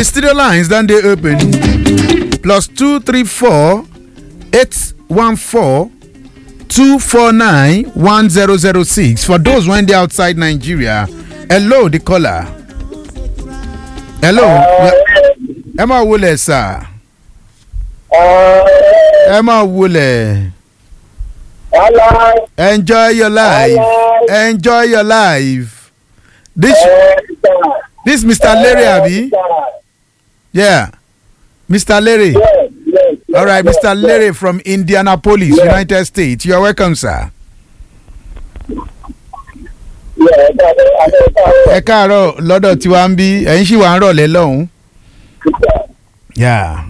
The studio lines then they open plus two three four eight one four two four nine one zero zero six for those when they outside Nigeria. Hello, the caller. Hello. Ẹ máa wọlé sà. Ẹ máa wọlé. Enjoy your life. Enjoy your life. This this Mr. Larry Abi. Yeah. Mr. Larry. All right, Mr. Larry from Indianapolis, United States. You're welcome, sir. Ẹ káàárọ̀ lọ́dọ̀ tí wàá ń bí ẹ̀yin sì wà ń rọ̀lẹ́ lọ́hùn. Yeah.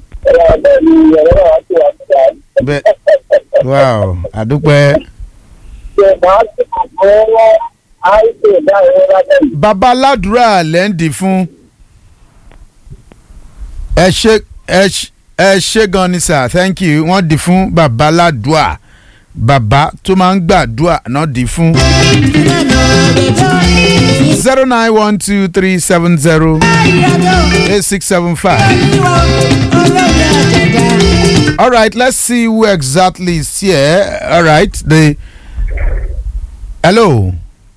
Bẹ́ẹ̀ wow, àdúpẹ́. Bàbá aládùúrà lẹ́ ń dì fún. Ẹ ṣe ẹ ṣe ẹ ṣe gan ni sir thank you wọ́n dì fún bàbá aládùúà bàbá tó máa ń gbàdúà náà dì fún. zero nine one two three seven zero eight six seven five. All right, let's see who exactly is here. All right, the hello,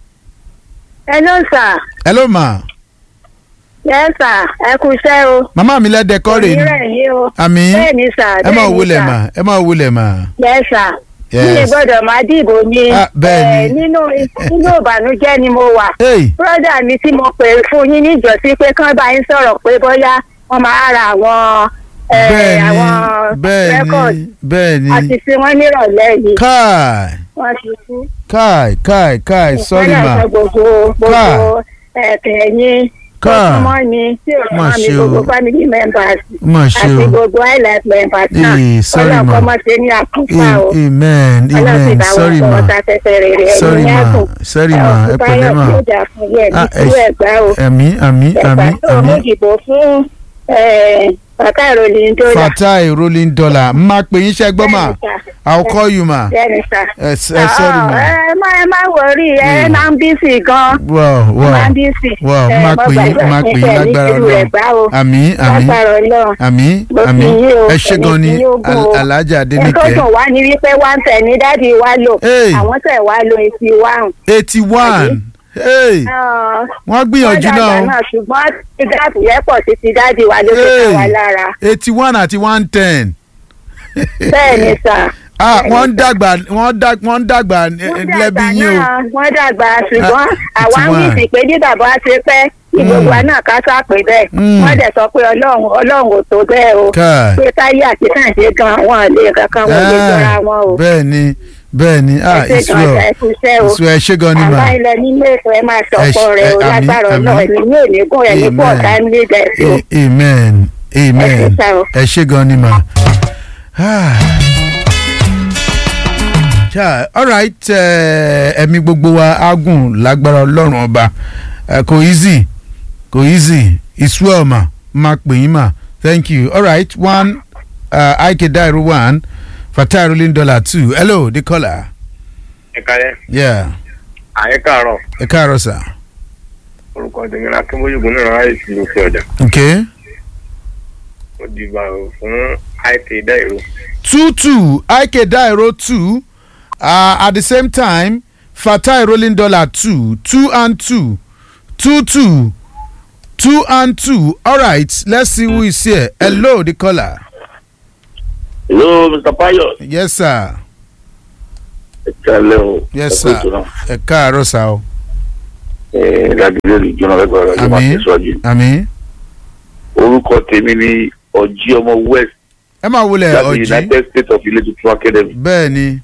hello sir hello ma. yes sir ẹ kú iṣẹ́ o. Màmá mi lẹ́dẹ̀ kọ́ rè onírẹ̀ ni. yìí o. Àmì bẹ́ẹ̀ni sir ẹ máa bẹ́ẹ̀ni wulẹ̀ sir. mà ẹ máa wulẹ̀ mà. yes sir. Yes. mi gbọ́dọ̀ máa dìbò ni. Ah, bẹ́ẹ̀ni. Eh, nínú nínú ìbànújẹ́ ni mo wà. Hey, bírọ́dà mi tí mo pè fún yín níjọ́sí pé kán bá yín sọ̀rọ̀ pé bóyá wọ́n máa ra àwọn eh, bẹ́ẹ̀ni àwọn record bẹ́ẹ̀ni bẹ́ẹ̀ni. àti sí wọn nírọ̀lẹ́ yìí Káì wọ́n ti kú. káì káì káì sorry Wọ́n ma. náà sọ gbogbo Káà. gbogbo ẹ̀kẹ́ yín tó Káà. súnmọ́ ni tí ò Má súnmọ́ mi ṣe o. gbogbo family members Mà ṣe àti o. gbogbo highlight members náà Eh, sorry, ọlọ́run ma. kọ́ mọ́ ṣe ní àkúfà o A- Amen ọlọ́run sì amen bá wọn sorry sọ ma. ọ̀tá fẹ́fẹ́ rere Sorry, ẹ̀yìn ma. ẹ̀kùn Sorry, ma. Ẹ pẹ̀lẹ́, ma. yóò dà fún yẹ ní Ah, ẹ ìlú ṣe- ẹ̀gbá o Àmì àmì ẹ̀gbá àmì tó mú àmì. ìdìbò fún bàtà ìròyìn tó dà Fatai rolling dollar. Má pè yín ṣẹ́gbọ́n mà. I'll call you ma. bẹ́ẹ̀ni sà. Ẹ ẹ sorry ma. ẹ má ẹ má wọrí ẹ máa ń bí sí gan Wow wow. máa ń bí sí. Wow má pè yín má pè yín lágbára Ọlọ́run. Àmì àmì lágbára Ọlọ́run. àmì Mo fi àmì. yín o, Ẹ ṣé gan ni ẹ̀mí tí yóò gùn o. Al- Alhaja ẹ tó Adenike. dùn wá ní wípé wá ń tẹ̀ ní dádì wa lò Hey. àwọn tẹ̀ wá lo etí wa. eighty one. Hey wọ́n gbìyànjú wọ́n dàgbà náà. náà ṣùgbọ́n tí gáàpù yẹn pọ̀ sí ti dádì wa ló fi ká wa lára. eighty one àti one ten. bẹ́ẹ̀ ni sà. ah Bẹ́ẹ̀ ni wọ́n ń sà. dàgbà wọ́n ń dàgbà wọ́n ń dàgbà wọ́n lẹ́bi dàgbà yín o. náà wọ́n dàgbà ṣùgbọ́n Ah, àwa ń tiwa. wíìsì pé bí bàbá ṣe pẹ́ ìgbòho wa náà ká sápè bẹ́ẹ̀ Mm. wọ́n dẹ̀ sọ pé ọlọ́run ọlọ́run ò tó bẹ́ẹ̀ o Káì. pé táyé àti kàǹṣe gan wọn lè kankan wọn lè jọra wọn o. bẹ́ẹ̀ ni bẹ́ẹ̀ ni ah ẹ ṣe ìṣú gan ọ ẹ kú iṣẹ́ o ìṣú ẹ ṣé gan ni mà. àbá ilẹ̀ nílé ètò ẹ máa sọ̀pọ̀ ṣe- rẹ̀ o ẹ- àmín, lágbára àmín. ọlọ́run ẹ̀mí ní òní gùn ẹ̀mí pọ̀ Amen. táìmù lè dẹ̀ sí o. A- amen amen Ẹ ṣé sá o. ẹ ṣé gan ni mà. Ah. Yeah, all right eh, ẹ̀mí gbogbo wa á gùn lágbára ọlọ́run ọba Eh, kò easy kò easy ìṣú ọ̀ mà máa pè yín mà thank you all right one uh, ike dairo one fatai rolling dollar two hello the caller ẹ kalẹ yeah àyẹ káàárọ̀ ẹ káàárọ̀ sà orúkọ tèmi la kí bóyúgun náà ráyè sí òkè ọjà okay mo dìbò fún it dáìró two two ike dairo two uh, at the same time fatai rolling dollar two two and two two two two and two all right let's see who is here hello the caller hello mr payo. yes sir ẹ kalẹ o. yes ẹ kú sir ètò náà. ẹ káàárọ̀ sá o ẹ ládùúgbò lè jóná lẹgbẹrẹ ọjọ máa àmì tẹsíwájú. àmì orúkọ tèmi ni ọjí ọmọ west ẹ máa wọlé láti ọjí united states of ilé tuntun academy. bẹ́ẹ̀ ni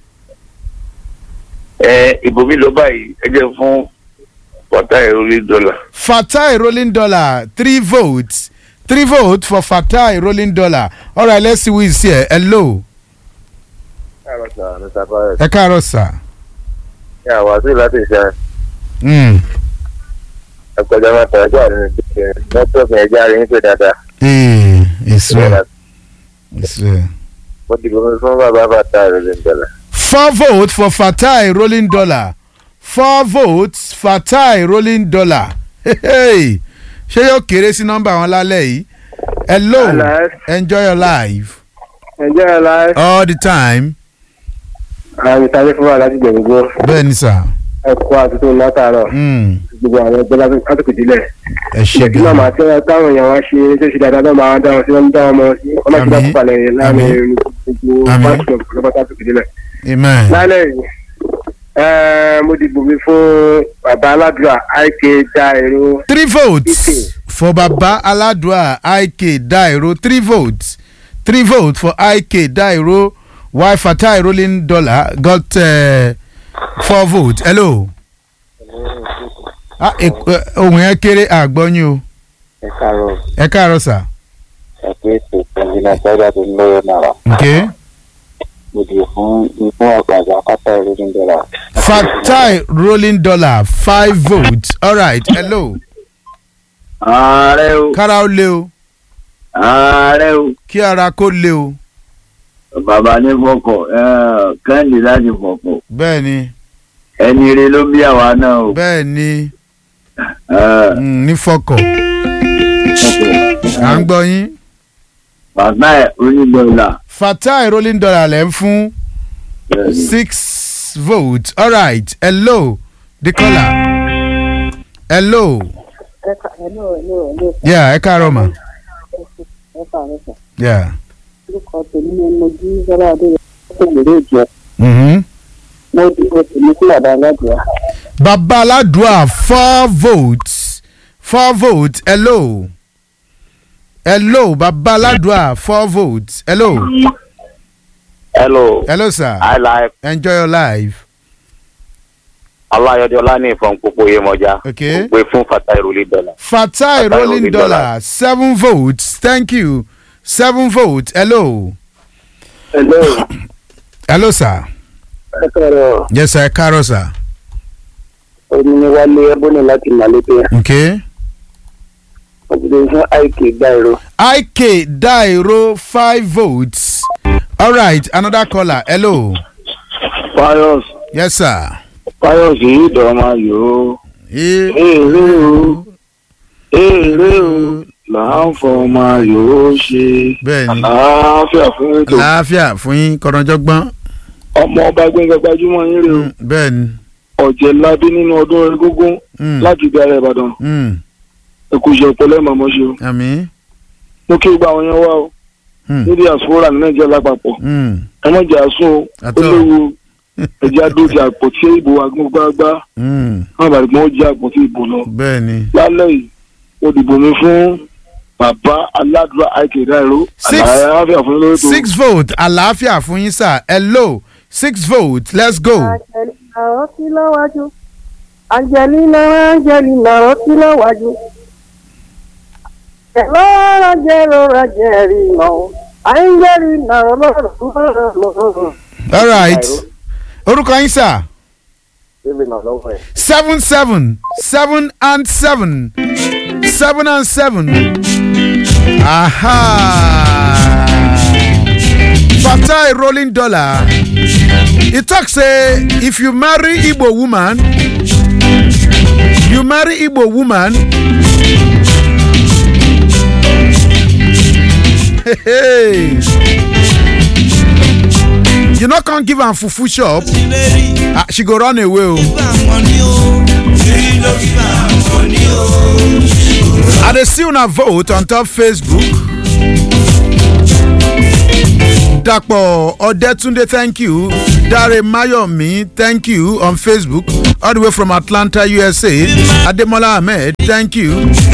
ẹ ìbò mi lọ báyìí ẹ jẹ fún pàtà ìròlé dọ́là. fatai rolling dollar three votes three votes for fatai rolling dollar all right let's see who is here hello káàárọ̀ sà mr fayọ ẹ káàárọ̀ sá. ṣé àwọn àti láti ṣe Mm. ẹgbẹjọ mẹta ẹjọ àrùn ìdíje nẹtíwọkì ẹjọ àrùn ìpè dáadáa Ee, it's well. It's well. mo dìbò mi fún bàbá bàtà ìròlé ìjọba. Four votes for Fatai rolling dollar. Four votes Fatai rolling dollar. Hey, hey. ṣé yóò kéré sí nọ́mbà wọn lálẹ́ yìí hello Hello. enjoy your life ǹjẹ́ ẹ la all the time àmì tàbí fún wa láti gbẹ̀gbẹ̀ bẹ́ẹ̀ ni sà ẹ̀kọ́ àtúntò látàárọ̀ Mm, gbogbo àwọn ẹgbẹ́ lásìkò ìdílẹ̀. ẹ ṣe kí náà gan máa tẹ́ táwọn èèyàn wá ṣe tó ṣe dáadáa náà máa dáhùn sí wọn dáhùn mọ́ sí ọmọ ìṣẹ́dá Àmín. púpà lẹ́yìn láàrin gbogbo Àmín. pásítọ̀ lọ́pàá lásìkò ìdílẹ̀. amen lálẹ́ yìí ẹ́ẹ́, mo dìbò mi fún bàbá aládùúrà ik Dairo three votes Ike. for baba aladua ik dairo three votes three votes for ik dairo while fatai rolling dollar got uh, four votes hello ah, ek- eh, ohun yẹn kéré àgbọ́yìn o ẹ káàárọ̀ ẹ káàárọ̀ sà ẹ pé ètò ìpínlẹ̀ sọ́jà tó ń lọ́wọ́ náírà okay. mo dì fún ikú àgbàdo akátá ìròyìn dọ́là. fatai rolling dollar five votes alright hello ààrẹ o kára ó lé o ààrẹ o kí ara kó lé o bàbá ní fọkọ kẹ́hìndé láti fọkọ bẹ́ẹ̀ ni ẹni rẹ ló bí àwa náà o. bẹ́ẹ̀ ni Eh, mm, ní fọkọ̀ à ń gbọ́ yín. bàbá ẹ̀ onídọ̀ọ́là fatai rolling dollar lẹ́ ń fún six votes alright hello the caller hello hello hello hello yeah ẹ káàárọ̀ mà ẹ káàárọ̀ sà yeah. orúkọ tèmi ni mo jí sọlá adé tó gbèrè ìjọ Mm-hmm. mo dìbò tèmi sí bàbá aládùúrà baba aladua four votes four votes hello hello baba aladua four votes hello hello hello sir i like enjoy your life ọláyọdẹ ọlání ìfọ̀n pópó yémọjá Okay. pé fún fata ìròyìn dọ́là. fatai Fatai rolling rolling dollar dollar. seven votes thank you seven votes hello hello hello sir ẹ káàárọ̀ yes sir ẹ káàárọ̀ sir omi ni wálé ẹbọnì láti màlẹ́tẹ̀ okay. mo dìbò fún ik Dairo IK Dairo five votes. All right, another caller. Hello. fayos Yes, sir. fayos yìí dọ̀ọ́mà yòó Eh, èrè o èrè o là ń fọmọ yòó ṣe Bẹ́ẹ̀ni. àlàáfíà fún ètò Láàfíà fún yín kọ̀rọ̀jọ́gbọ́n. ọmọ ọba gbẹngàn gbajúmọ̀ yín rè o Mm, Bẹ́ẹ̀ni. ọ̀jẹ̀ ládé nínú ọdún egúngún Mm, láti ibi ara ìbàdàn mm, ẹkú iṣẹ́ ọpọlọ ẹ̀ màmọ́ ṣe o Àmín. mo kí gba àwọn yẹn wá o Mm, níbi àsùnwòrán ní nàìjíríà lápapọ̀ mm, ẹ má jẹ́ àsùn o ó Àtọ́. léwu ẹ̀jẹ̀ àdójì àpótí ìbò agbóngbágbá mm, wọn bàbá ìgbọ́n ó jẹ́ àpótí ìbò lọ Bẹ́ẹ̀ni. lálẹ́ yìí mo dìbò mi fún bàbá aládùúrà àìkè Dairo Six. àlàáfíà fún lórí tó Six votes. Àlàáfíà fún yín, sir. Hello. Six votes. Let's go. angelina ọtí lọ́wájú angelina angelina ọtí lọ́wájú ẹ̀lọ́rọ̀ jẹ́rọ rajẹ́rì mọ́ angelina ọlọ́rọ̀ All right. Orúkọ yín, sir. bébí náà lọ́wọ́ ẹ̀. seven seven seven and seven seven and seven aha fatai rolling dollar e talk say if you marry igbo woman you marry igbo woman hey, you no come give am fufu shop ah, she go run away o. I dey see una vote on top Facebook. Dapo Odetunde, thank you. Dare Mayomi, thank you on Facebook. All the way from Atlanta, USA. Ademola Ahmed, thank you.